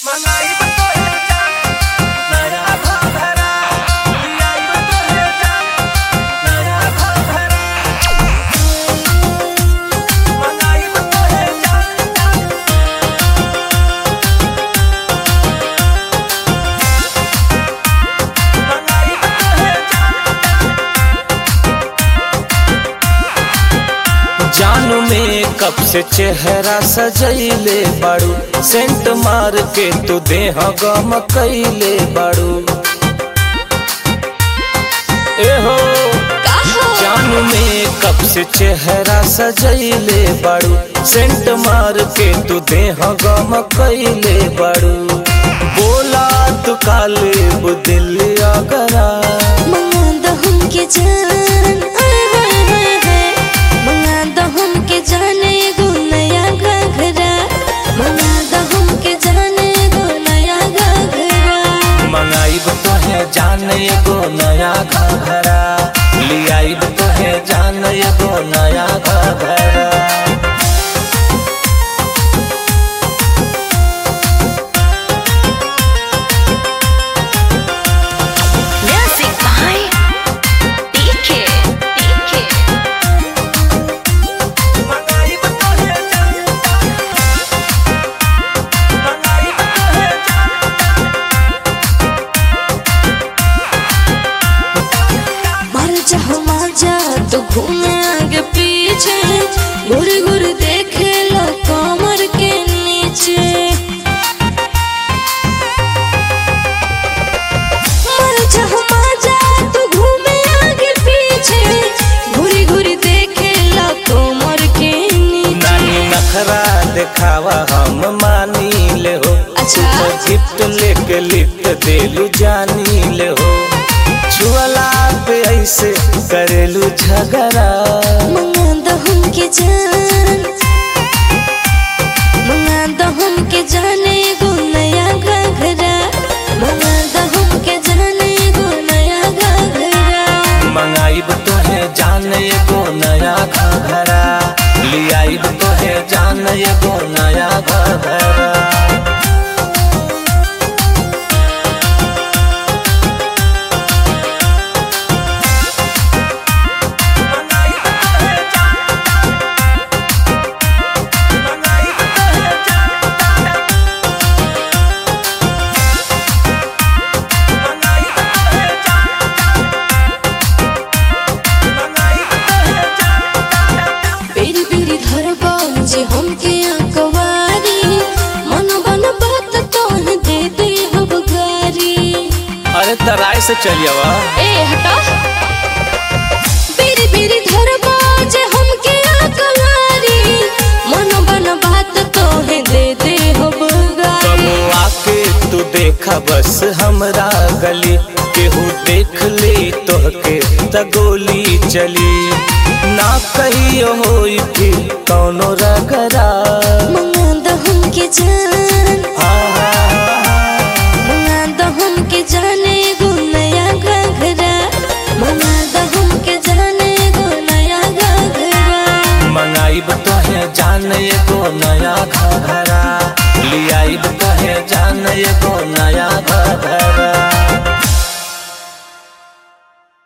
मंगाई बतोहे जान नया घाघरा लियाई बतोहे जान नया घाघरा मंगाई बतोहे जान मंगाई बतोहे जान जानू में कब से चेहरा सजैले बाड़ू सेंट मार के तू देह गम कैले बाड़ू एहो जानू में कब से चेहरा सजैले बाड़ू सेंट मार के तू देह गम कैले बाड़ू बोला तू काले बुदिल अगरा मंगा हमके जान आय हाय हाय हाय मंगा हमके जाने एगो नया घघरा मंगा हमके जाने एगो नया घघरा मंगाइब तोहे जान एगो नया घघरा लियाइब तोहे जान एगो नया घघरा Music by DK DK मंगाई बतोहे जान मंगाई बतोहे मर जाओ मजा तो घूमे आगे पीछे घुर घुर देखे लो कमर के नीचे मर जाओ मजा तो घूमे आगे पीछे घुरी घुरी देखे लो कमर के नीचे नानी नखरा देखावा हम मानी ले हो अच्छा। तू तो गिफ्ट लेके लिफ्ट देलू जानी ले हो छुअला पे ऐसे करेलू झगड़ा मंगा दो हमके जान मंगा दो हमके जाने एगो नया घघरा मंगा दो हमके जाने एगो नया घघरा मंगाइब तोहे जान एगो नया घघरा लियाइब तोहे जान एगो नया घघरा मंगाई बतोहे जान मंगाई बतोहे जान मंगाई बतोहे जान मंगाई बतोहे जान बेरी बेरी धरबा जे हमके अकवारी मन बन बात तोहन दे दे हब गारी अरे तराय से चलियवा ए हटा बेरी बेरी धरबा जे हमके अकवारी मन बन बात तोहे दे दे हब गारी कबो आके तू देखा बस हमरा गली केहू देख ले तोहके त गोली चली ना कहियो होई फिर कौनो रगरा मंगा दो हमके जान हाँ, हाँ, हाँ। मंगा दो हमके जाने एगो नया घघरा मंगा दो हमके जाने एगो नया घघरा मंगाइब तोहे जान एगो नया घघरा लियाइब तोहे जान एगो नया घघरा